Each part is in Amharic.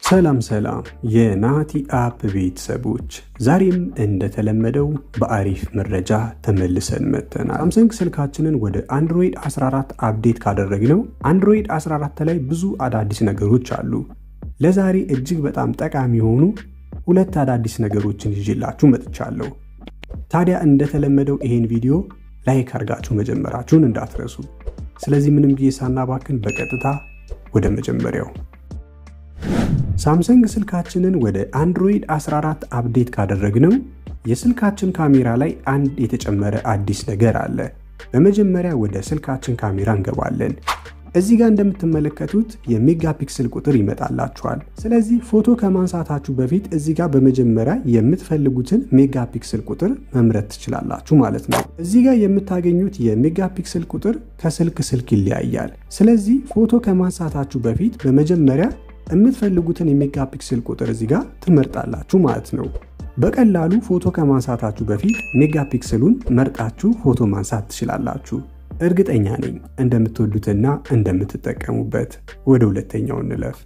ሰላም ሰላም የናቲ አፕ ቤተሰቦች፣ ዛሬም እንደተለመደው በአሪፍ መረጃ ተመልሰን መጥተናል። ሳምሰንግ ስልካችንን ወደ አንድሮይድ 14 አፕዴት ካደረግነው አንድሮይድ 14 ላይ ብዙ አዳዲስ ነገሮች አሉ። ለዛሬ እጅግ በጣም ጠቃሚ የሆኑ ሁለት አዳዲስ ነገሮችን ይዤላችሁ መጥቻለሁ። ታዲያ እንደተለመደው ይሄን ቪዲዮ ላይክ አድርጋችሁ መጀመራችሁን እንዳትረሱ። ስለዚህ ምንም ጊዜ ሳናባክን በቀጥታ ወደ መጀመሪያው ሳምሰንግ ስልካችንን ወደ አንድሮይድ 14 አፕዴት ካደረግነው የስልካችን ካሜራ ላይ አንድ የተጨመረ አዲስ ነገር አለ። በመጀመሪያ ወደ ስልካችን ካሜራ እንገባለን። እዚህ ጋር እንደምትመለከቱት የሜጋ ፒክስል ቁጥር ይመጣላችኋል። ስለዚህ ፎቶ ከማንሳታችሁ በፊት እዚህ ጋር በመጀመሪያ የምትፈልጉትን ሜጋ ፒክስል ቁጥር መምረጥ ትችላላችሁ ማለት ነው። እዚህ ጋር የምታገኙት የሜጋ ፒክስል ቁጥር ከስልክ ስልክ ይለያያል። ስለዚህ ፎቶ ከማንሳታችሁ በፊት በመጀመሪያ የምትፈልጉትን የሜጋ ፒክስል ቁጥር እዚህ ጋር ትመርጣላችሁ ማለት ነው። በቀላሉ ፎቶ ከማንሳታችሁ በፊት ሜጋ ፒክስሉን መርጣችሁ ፎቶ ማንሳት ትችላላችሁ። እርግጠኛ ነኝ እንደምትወዱትና እንደምትጠቀሙበት። ወደ ሁለተኛው እንለፍ።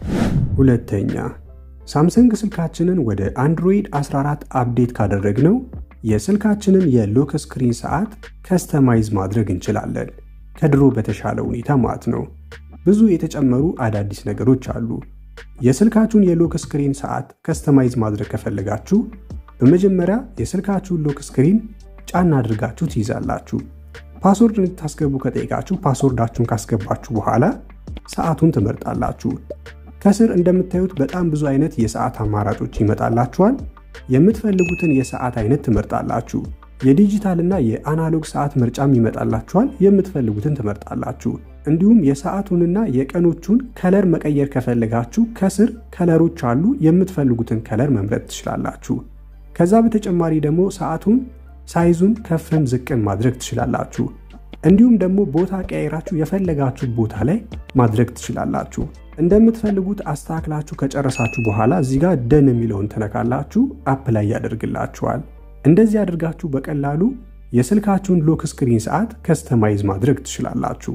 ሁለተኛ ሳምሰንግ ስልካችንን ወደ አንድሮይድ 14 አፕዴት ካደረግነው የስልካችንን የሎክ ስክሪን ሰዓት ከስተማይዝ ማድረግ እንችላለን። ከድሮ በተሻለ ሁኔታ ማለት ነው። ብዙ የተጨመሩ አዳዲስ ነገሮች አሉ። የስልካችሁን የሎክ ስክሪን ሰዓት ከስተማይዝ ማድረግ ከፈለጋችሁ በመጀመሪያ የስልካችሁን ሎክ ስክሪን ጫና አድርጋችሁ ትይዛላችሁ። ፓስወርድ እንድታስገቡ ከጠየቃችሁ ፓስወርዳችሁን ካስገባችሁ በኋላ ሰዓቱን ትመርጣላችሁ። ከስር እንደምታዩት በጣም ብዙ አይነት የሰዓት አማራጮች ይመጣላችኋል። የምትፈልጉትን የሰዓት አይነት ትመርጣላችሁ። የዲጂታል እና የአናሎግ ሰዓት ምርጫም ይመጣላችኋል። የምትፈልጉትን ትመርጣላችሁ። እንዲሁም የሰዓቱንና የቀኖቹን ከለር መቀየር ከፈለጋችሁ ከስር ከለሮች አሉ። የምትፈልጉትን ከለር መምረጥ ትችላላችሁ። ከዛ በተጨማሪ ደግሞ ሰዓቱን ሳይዙን ከፍም ዝቅም ማድረግ ትችላላችሁ። እንዲሁም ደግሞ ቦታ ቀያይራችሁ የፈለጋችሁ ቦታ ላይ ማድረግ ትችላላችሁ። እንደምትፈልጉት አስተካክላችሁ ከጨረሳችሁ በኋላ እዚህ ጋር ደን የሚለውን ትነካላችሁ። አፕ ላይ ያደርግላችኋል። እንደዚህ አድርጋችሁ በቀላሉ የስልካችሁን ሎክ ስክሪን ሰዓት ከስተማይዝ ማድረግ ትችላላችሁ።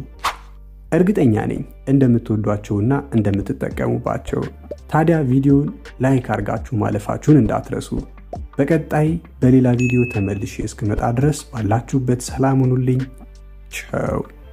እርግጠኛ ነኝ እንደምትወዷቸውና እንደምትጠቀሙባቸው። ታዲያ ቪዲዮን ላይክ አድርጋችሁ ማለፋችሁን እንዳትረሱ። በቀጣይ በሌላ ቪዲዮ ተመልሼ እስክመጣ ድረስ ባላችሁበት ሰላም ሁኑልኝ። ቻው